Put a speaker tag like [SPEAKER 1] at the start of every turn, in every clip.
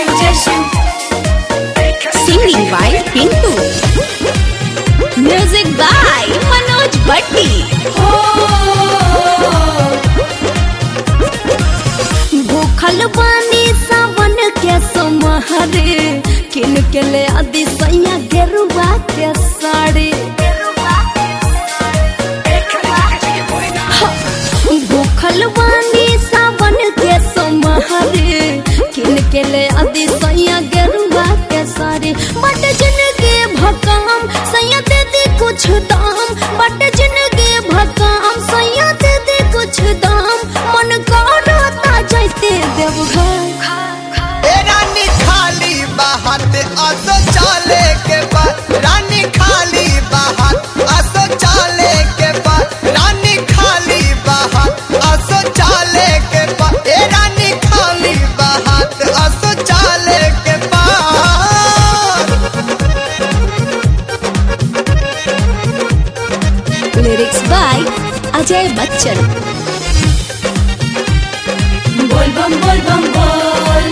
[SPEAKER 1] शिव जय Shiv
[SPEAKER 2] Singing by Pintu. Music by Manoj Bhatti. भूखल बानी सावन के सोमहरे किन के ले आदि सैया गेरुआ के साड़ी भूखल बानी सावन के सोमहरे किन के ले आदि सैया गेरुआ के साड़ी बट जिनके भकाम सैया दे दे कुछ दाम बट जिनके भकाम सैया दे दे कुछ दाम मन करता जाते देवघर
[SPEAKER 3] ए रानी खाली बाहत असो चाले के बाद रानी खाली बाहत असो चाले के बाद रानी खाली बाहत असो चाले के बाद ए रानी खाली बाहत असो चाले के बाद
[SPEAKER 2] लिरिक्स बाय अजय बच्चन
[SPEAKER 1] बोल बम बोल बम बोल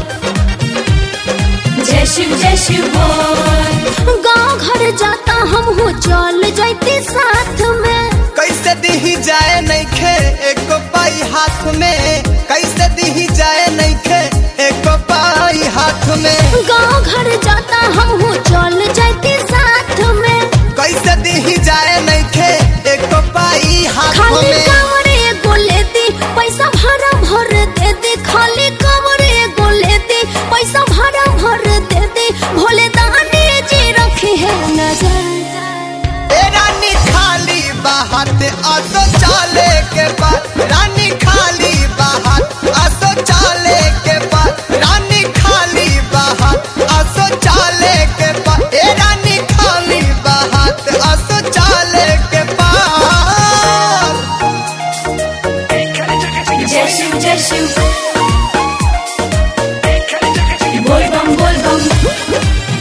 [SPEAKER 1] जय शिव जय शिव बोल
[SPEAKER 2] गांव घर जाता हम हो चल जाते साथ में
[SPEAKER 3] कैसे दी जाए नइखे एको पाई हाथ में कैसे दी जाए नइखे एको पाई हाथ में
[SPEAKER 2] गांव घर जाता हम हो चल जाते साथ में
[SPEAKER 3] कैसे दी जाए नइखे एको पाई हाथ
[SPEAKER 2] खाली
[SPEAKER 3] में
[SPEAKER 2] कमरे गोले दी पैसा भरा भर दे दे खाली कमरे गोले दी पैसा भरा भर दे दे भोले दानी जी रखे है नजर
[SPEAKER 3] ए रानी खाली बाहत असो चाले के बाद रानी खाली बाहत असो चाले के बाद रानी खाली बाहत असो चाले के बाद ए रानी खाली बाहत असो चाले के बाद
[SPEAKER 1] जय शिव जय शिव बोल बम बोल बम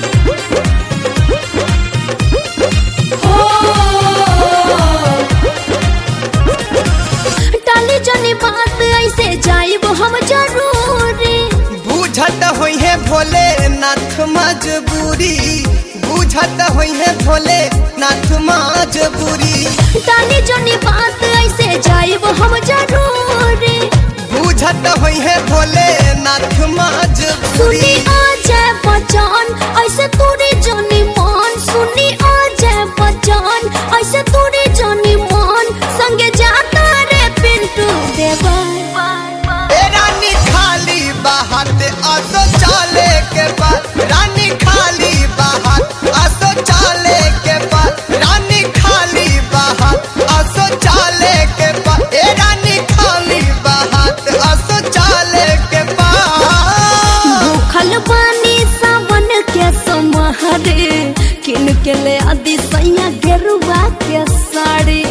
[SPEAKER 2] टाली जनी बात ऐसे जाइब हम जरूरी
[SPEAKER 3] बुझत होई है भोले नाथ मजबूरी बुझत होई है भोले नाथ मजबूरी
[SPEAKER 2] टाली जनी बात ऐसे जाइब हम जरूरी
[SPEAKER 3] बुझत होई है भोले नाथ
[SPEAKER 2] सुनी
[SPEAKER 3] मजबूरी
[SPEAKER 2] आ जाए बचान ऐसे तोरे जानी मान सुनी आ जाए बचान ऐसे तोरे जानी मान संगे जाता रे पिंटू देवा
[SPEAKER 3] ए रानी खाली बाहत असो चाले के बाद रानी खाली बाहत असो चाले के बाद रानी खाली बाहत असो चाले के बाद ए रानी खाली बाहत असो चाले के बाद
[SPEAKER 2] भूखल बानी सावन के समहरे किन के ले आदि सैया गेरुआ के साड़ी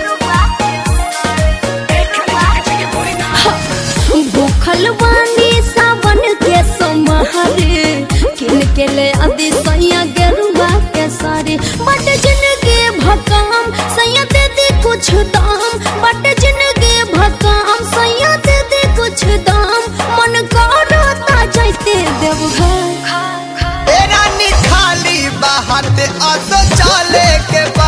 [SPEAKER 2] भूखल बानी सावन के समहरे किन के ले आदि सैया गेरुआ के साड़ी बट जिनके भकाम सैया दे दे कुछ दाम बट जिनके भकाम सैया दे दे कुछ दाम मन करता जाते देवघर
[SPEAKER 3] ए रानी खाली बाहत असो चाले के बाद